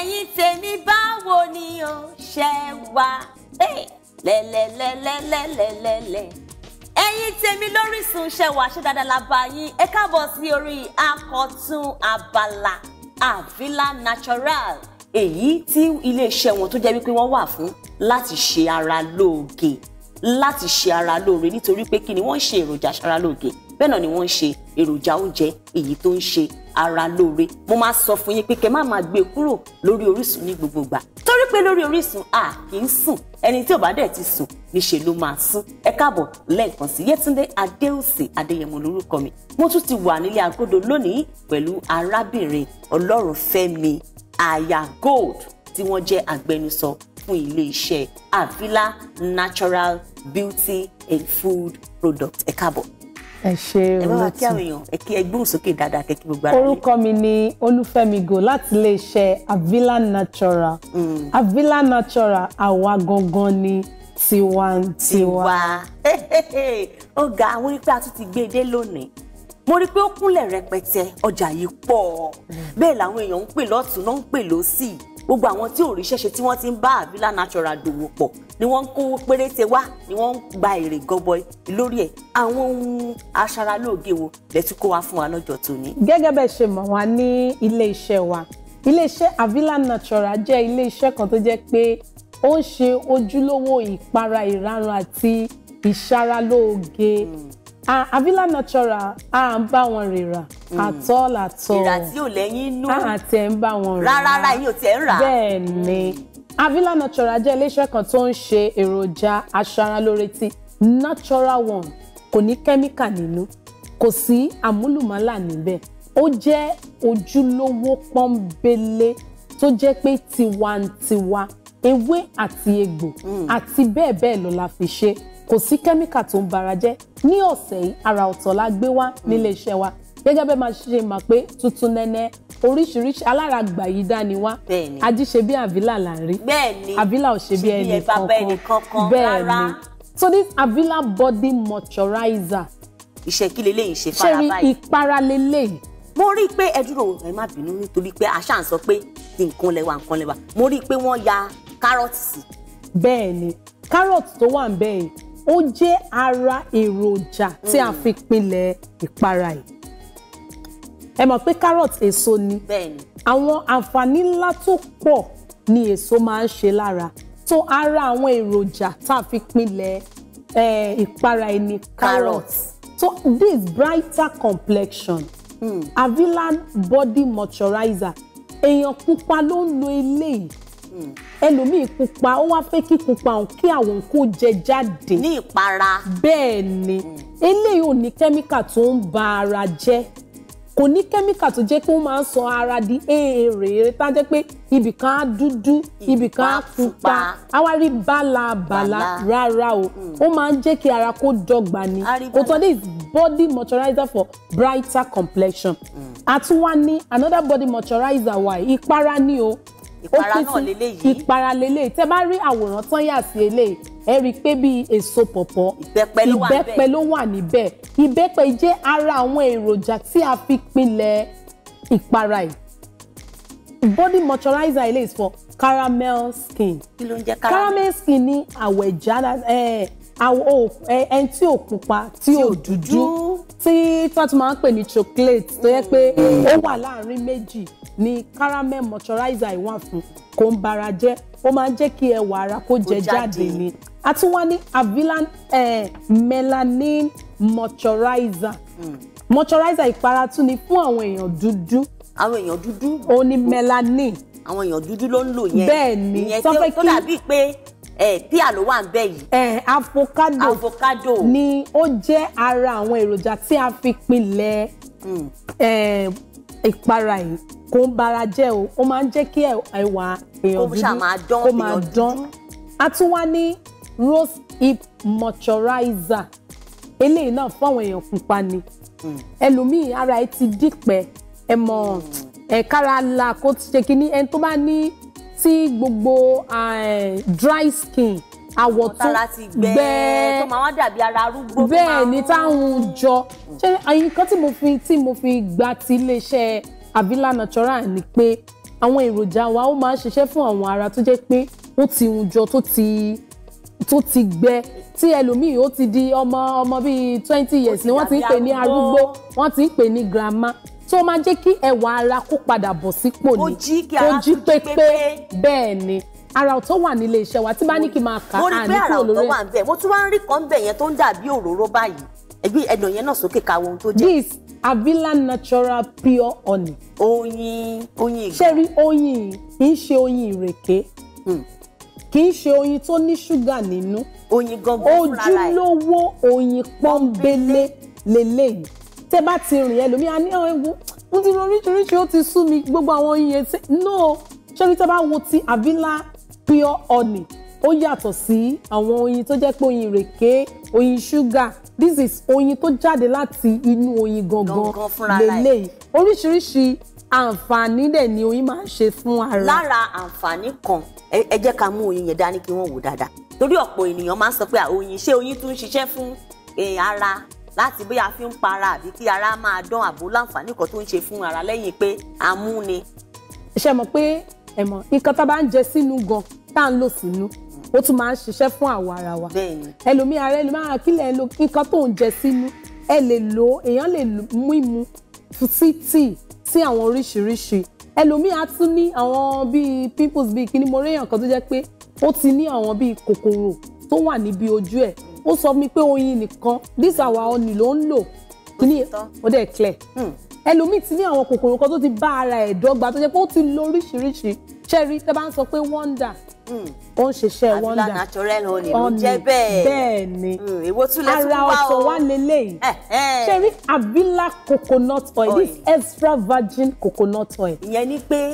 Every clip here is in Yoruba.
ẹ̀yin tèmi báwo ni o ṣe wà lẹ́lẹ́lẹ́lẹ́lẹ́lẹ́lẹ́ ẹ̀yin tèmi lórísun ṣe wà ṣe dáadáa la bá yín ẹ káàbọ̀ sí orí akọ̀tún abala Avila Natural èyí tí iléeṣẹ́ wọn tó jẹ́ wípé wọ́n wà fún láti ṣe ara lóògè láti ṣe ara lóore nítorí pé kí ni wọ́n ń ṣe èròjà aṣara lóògè bẹ́ẹ̀ náà ni wọ́n ń ṣe èròjà oúnjẹ èyí tó ń ṣe ara lóore mo máa sọ fún yín pé kẹ́ má máa gbé kúrò lórí Orísun ní gbogbo ìgbà torí pé lórí Orísun a kì í sùn ẹni tí ò bá dẹ̀ ti sùn níṣẹ́ ló máa sùn ẹ káàbọ̀ lẹ́ẹ̀kan sí Yétúndé Adéòsè Adéyẹmọ lórúkọ mi mo tún ti wà nílé agodo lónìí pẹ̀lú arábìnrin Ọlọ́runfẹ́mi aya gold tí wọ́n jẹ́ agbẹnusọ fún ilé-iṣẹ́ Avila Natural Beauty and Food Product ẹ káàbọ̀ ẹ ṣe ẹ bá wa kí àwọn olóòtú èèyàn ẹ kí ẹ gbóhùn sókè dáadáa kẹ kí gbogbo ara lè. orúkọ mi ni olúfẹ́mi go láti iléeṣẹ́ Avila Natural Avila Natural àwa gangan ni tiwantiwa. tiwa ó ga àwọn onípẹ́ àtún ti gbé e dé lónìí mo rí i pé ó kúnlẹ̀ rẹpẹtẹ ọjà yìí pọ̀ bẹ́ẹ̀ làwọn èèyàn ń pè lọ́tún náà ń pè lọ́sì gbogbo àwọn tí ò ríṣẹ́ ṣe tí wọ́n ti ń bá Avila Natural dòwò pọ̀ ni wọ́n ń kówó péréte wá ni wọ́n ń gba èrè gọbọi lórí ẹ̀ àwọn ohun aṣaralóge wo lẹ́tí kó wá fún wa lọ́jọ́ tòní. gẹ́gẹ́ bẹ́ẹ̀ ṣe mọ̀ wá ní iléeṣẹ́ wa iléeṣẹ́ Avila Natural jẹ́ iléeṣẹ́ kan tó jẹ́ pé ó ń ṣe ojúlówó ìpara ìrarun àti ìṣaralóge Ah, Avila Natural à ń bá wọn rìrà àtọ́ làtọ́ ìrà tí ò lẹ́yìn inú àti ẹ̀ ń bá wọn rà rárá rárá yìí ò tiẹ̀ ń rà á. bẹ́ẹ̀ ni Avila Natural jẹ́ iléeṣẹ́ kan tó ń ṣe èròjà aṣaralóore tí natural one kò ní kẹ́míkà nínú kò sí àmúlùmálà níbẹ̀ ó jẹ́ ojúlówó pọ́nbélé tó jẹ́ pé tiwantiwa ewé àti egbò àti bẹ́ẹ̀ bẹ́ẹ̀ lọ la fi ṣe kò sí kẹ́míkà tó ń bara jẹ́ ní ọ̀sẹ̀ yìí àrà ọ̀tọ̀ la gbé wá nílé iṣẹ́ wa gẹ́gẹ́ bẹ́ẹ̀ máa ṣe mọ̀ pé tuntun nẹ́nẹ́ oríṣiríṣi aláràgbà yìí dání wá Bẹ́ẹ̀ni. ají ṣe bí Avila là ń rí bẹ́ẹ̀ ni Avila ò ṣe bí ẹnì ẹ bàbá ẹnì kankan bẹ́ẹ̀ rárá ni so this Avila body moisturizer iṣẹ́ kí leléyìí ṣe ṣe fara rí báyìí. ìpara lélẹ́yìí mo rí i pé ẹ dúró ẹ má bínú nítorí pé àṣà ń sọ pé tí nǹkan lẹwà nǹkan lẹwà mo rí i pé wọ́n ya kárọ̀tì sí bẹ́ẹ̀ ni carrot tó wà ń bẹ́ẹ̀ yìí ó jẹ́ ara èròjà tí a fi pinlẹ̀ ìpara yìí ẹ mọ̀ pé carrot èso ni bẹ́ẹ̀ ni àwọn àǹfààní ńlá tó pọ̀ ni èso máa ń ṣe lára tó ara àwọn èròjà tá a fi pinlẹ̀ eh, ìpara ẹni carrot Carrot. so this brighter complexion mm. Avila body moisturizer èèyàn pupa ló ń lo eléyìí ẹlòmíì pupa ó wá fẹ́ kí pupa òun kí àwọn kó jẹ jáde ní ìpara bẹ́ẹ̀ ni eléyìí ò ní kẹ́míkà tó ń ba ara jẹ́ kò ní kẹ́míkà tó jẹ́ pé ó máa ń sọ ara di èrè tá a jẹ́ pé ibìkan á dúdú ibìkan á pupa. pupa á wá rí bálabàla Bàlà. rárá o ó máa ń jẹ́ kí ara kó dọ́gba ni Á rí kò tán bàlà. this body moisturizer for brighter complexion a tún wá ní another body moisturizer wa yìí, ìpara ni o Ìpara Ó pín náà sí- leléyìí. ìpara leléyìí tẹ́ bá rí àwòrán tán yà sí eléyìí ẹ rí i pé bíi èso pọ̀pọ̀ Ìbẹ́pẹ ló wà níbẹ̀. ìbẹ́pẹ ló wà níbẹ̀ ìbẹ́pẹ jẹ́ ara àwọn èròjà tí a fi pinlẹ̀ ìpara yìí body moisturizer eléyìí is for caramel skin kí ló ń jẹ́ caramel caramel skin ní àwẹ̀já ẹ̀ àwọ̀ ẹ̀ ẹni tí ò pupa tí ò dúdú tí tí wọ́n tún máa ń pè ní chocolate tó yẹ pé ó wà láàrin méjì ni caramel moisturizer yìí wà fún kò ń bara jẹ́ ó máa ń jẹ́ kí ẹwà ara kó jẹ jáde. jáde ni a tún wá ní Avila eh, melanin moisturizer moisturizer ìpara tún ni fún àwọn èèyàn dúdú àwọn èèyàn dúdú ó ní melanin àwọn èèyàn dúdú ló ń lò yẹn Bẹ́ẹ̀ ni, ìyẹn tó tí ó fẹ́ tó kí- dàbí pé ẹ píà ló wà ń bẹ yìí eh, avocado avocado ni ó jẹ́ ara àwọn èròjà tí a fi pinlẹ̀ eh, ìpara yìí kò ń bara jẹ́ o ó máa ń jẹ́ kí ẹ- ẹwà èèyàn Kó dúdú ṣáà máa dán, kó máa èèyàn dán dúdú. a tún wá ní rose hip moisturizer eléyìí náà fún àwọn èèyàn pupa ni ẹlòmíì ara ẹ ti dípẹ́ ẹ mọ̀ ẹ kára la kó ti ṣe kínní ẹni tó bá ní tí gbogbo eh, dry skin àwọ̀ tó tára ti gbẹ tó máa wá dàbí ara arúgbó tó máa bẹ́ẹ̀ ni ń- táwọn jọ ṣé nǹkan tí mo fi tí mo fi gba ti iléeṣẹ́ Avila Natural ni pé àwọn èròjà wa ó máa ń ṣiṣẹ́ fún àwọn ara tó jẹ́ pé ó ti hun jọ tó ti tó ti gbẹ tí ẹlòmíì ó ti di ọmọ ọmọ bíi twenty years ti ni wọ́n ti ń dàbí pè ní arúgbó. arúgbó wọ́n ti ń pè ní grandma tó máa jẹ́ kí ẹwà ara kó padà bọ̀ sípò Kó ní jí kí ara kó jí tún jí pépé pépé. bẹ́ẹ̀ ni ara tó wà nílé iṣẹ́ wa tí bá ní kí n máa kà mo rí á pé ní àrà kúrò ọ̀tọ̀ lórí wà ń bẹ̀ mo tún wá ń rí kan bẹ̀ yẹn tó ń dàbí òróró báyìí ẹgbẹ́ ẹ̀dọ̀ yẹn náà sókè ká ohun tó jẹ́ this Avila natural pure honey oyin oyin ìgbà ṣé rí oyin yìí kì í ṣe oyin ìrèké Hmm. kì í ṣe oyin tó ní ṣúgà nínú oyin gangan fúnra rẹ̀ ojúlówó oyin pọ́nbélé lélẹ́yìí tẹ́ bá ti rìn ẹlòmíà ní àwọn ewu mo ti rí oríṣiríṣi ó ti sú mi gbogbo àwọn oyin yẹn tí no ṣé rí tẹ́ bá wo ti Avila pure honey ó yàtọ̀ sí àwọn oyin tó jẹ́ pé oyin ìrèké oyin ṣúgà this is oyin tó jáde láti inú oyin gangan Gangan fúnra rẹ̀. lélẹ́yìí oríṣiríṣi àǹfààní dẹ̀ ni oyin máa ń ṣe fún ara. lára àǹfààní kan ẹ ẹ jẹ́ ká mú oyin yẹn dání kí wọ́n wò dáadáa torí ọ̀pọ̀ ènìyàn máa ń sọ pé à, oyin ṣé oyin tún ń ṣiṣẹ́ fún eh, ara láti bóyá fi ń para àbí kí ara máa dán àbò láǹfààní kan tó ń ṣe fún ara lẹ́yìn pé amú ni ṣe mọ̀ pé ẹ mọ̀ nǹkan tá a bá ń jẹ sínú gan tá à ń lò sínú ó tún máa ń ṣiṣẹ́ fún àwọ̀ ara wa bẹ́ẹ̀ ni ẹlòmíì ara ẹlòmíì ara kílẹ̀ ẹ lo nǹkan tó ń jẹ sínú ẹ lè lò ó èèyàn lè lò- mú ìmu sí tíì sí àwọn oríṣiríṣi ẹlòmíì á tún ní àwọn bíi pimples bíi kíní mo réyàn kan tó jẹ́ pé ó ti ní àwọn bíi kòkòrò tó wà níbi ojú ẹ̀ ó sọ mi pé oyin nìkan this our honey ló ń lò kíní Òtítọ́. ó dẹ̀ clear Hmm. ẹlòmíì ti ní àwọn kòkòrò kan tó ti bá ara ẹ̀ dọ́gba tó jẹ́ pé ó ti lo oríṣiríṣi ṣẹ́rí tẹ́ bá ń sọ pé wonder Hmm. ó ń ṣiṣẹ́ Avila wonder natural honey ló Honey, jẹ́ bẹ́ẹ̀ bẹ́ẹ̀ ni Hmm, èwo tún lẹ tún ara wá ọ̀tọ̀ o wá leléyìí Eh, eh. ṣẹ́rí Avila coconut oil this Oil. extra virgin coconut oil ìyẹn ni pé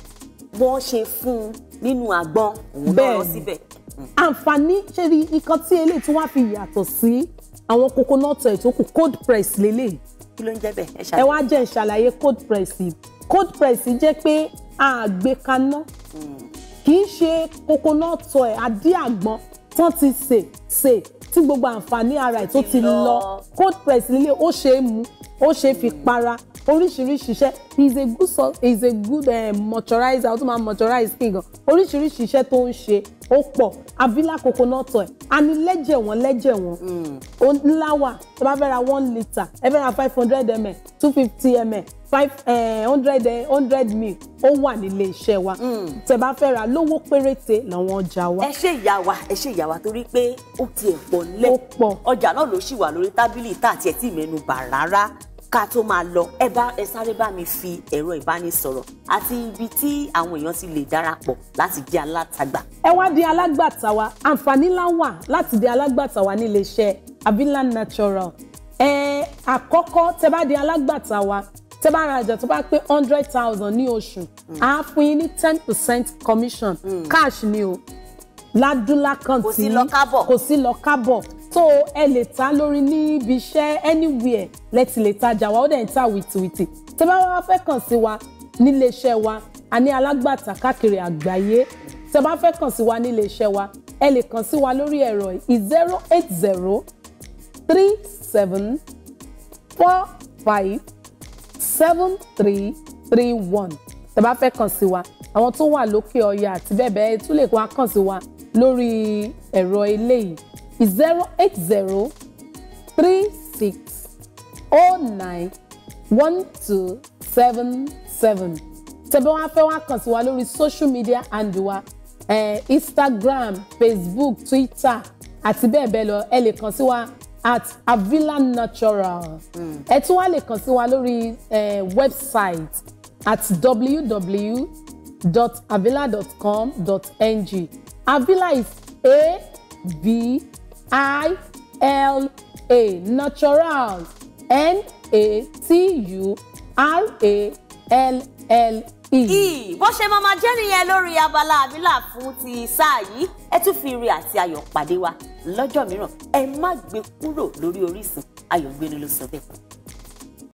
wọ́n ṣe fún un nínú àgbọn òun náà Bẹ́ẹ̀ lọ ni. síbẹ̀ àǹfààní ṣẹ́rí nǹkan tí eléyìí tún wá fi yàtọ̀ sí àwọn coconut oil tó kù cold press leléyìí kí ló ń jẹ́ bẹ́ẹ̀ ẹ ẹ ṣàlàyé. wá jẹ́ ìṣàlàyé cold press yìí cold press jẹ́ pé àgbékaná kì í ṣe coconut oil àdí àgbọn tán ti sè sè tí gbogbo àǹfààní ara ẹ̀ tó ti ti lọ. lọ cold press líle ó ṣe é mu ó ṣe é fi para oríṣiríṣi iṣẹ́ he is a good so he is a good uh, moisturizer ó tún máa moisturize skin gan oríṣiríṣi iṣẹ́ tó ń ṣe ó pọ̀ Avila coconut oil a ní lẹ́jẹ̀ wọ́n lẹ́jẹ̀ wọ́n ó ńlá wà tó bá fẹ́ ra one litre ẹ fẹ́ ra five hundred ml two fifty ml five hundred hundred ml ó wà nílé iṣẹ́ wa tẹ́ bá fẹ́ ra lówó péréte làwọn ọjà wa ẹ ṣe ìyá wa ẹ ṣe ìyá wa torí pé ó tiẹ̀ pọ̀ nílẹ̀ Ó pọ̀. ọjà náà ló ṣì wà lórí tábìlì tá àti ẹ̀ tí mẹ́nu bà rárá ká tó máa lọ ẹ bá ẹ sáré bá mi fi ẹ̀rọ ìbánisọ̀rọ̀ àti ibi tí àwọn èèyàn ti lè darapọ̀ láti jẹ́ alátagbà. ẹ wá di alágbàtà wa àǹfààní ńlá wà láti di alágbàtà wa nílé iṣẹ́ Avila Natural ẹ àkọ́kọ́ tẹ́ bá di alágbàtà wa tẹ́ bá ra ọjà tó bá pé hundred thousand ní oṣù á fún yín ní ten percent commission cash ni o ládùlákàn Kò tí sí lọ kábọ̀. kò sí lọ kábọ̀ tó ẹ lè ta lórí níbi iṣẹ́ anywhere lẹ́tì lè tajà wa ó dẹ̀ ń ta wìtìwìtì tẹ́ bá wá fẹ́ kàn sí wa nílé iṣẹ́ wa a ní alágbàtà káàkiri àgbáyé tẹ́ bá fẹ́ kàn sí wa nílé iṣẹ́ wa ẹ lè kàn sí wa lórí ẹ̀rọ zero eight zero three seven four five seven three three one tẹ́ bá fẹ́ kàn sí wa àwọn tó wà lókè ọya àti bẹ́ẹ̀ bẹ́ẹ̀ tún lè wá kàn sí wa lórí ẹ̀rọ eléyìí zero eight zero three six oh nine one two seven seven tẹ́ bá wá fẹ́ wá kàn sí wa lórí social media handle wa eh, Instagram Facebook Twitter àti bẹ́ẹ̀ bẹ́ẹ̀ lọ ẹ lè kàn sí wa at Avila Natural ẹ tún wá lè kàn sí wa lórí eh, website at www.avila.com.ng Avila is A V I L A natural N A T U R A L L E. Ì, bó ṣe máa máa jẹ́ nìyẹn lórí abala Avila fún ti sáà yìí ẹ tún fi ire àti ayọ̀ pàdé wa lọ́jọ́ mìíràn ẹ má gbé kúrò lórí Orísun Ayọ̀gbéni ló sọ bẹ́ẹ̀.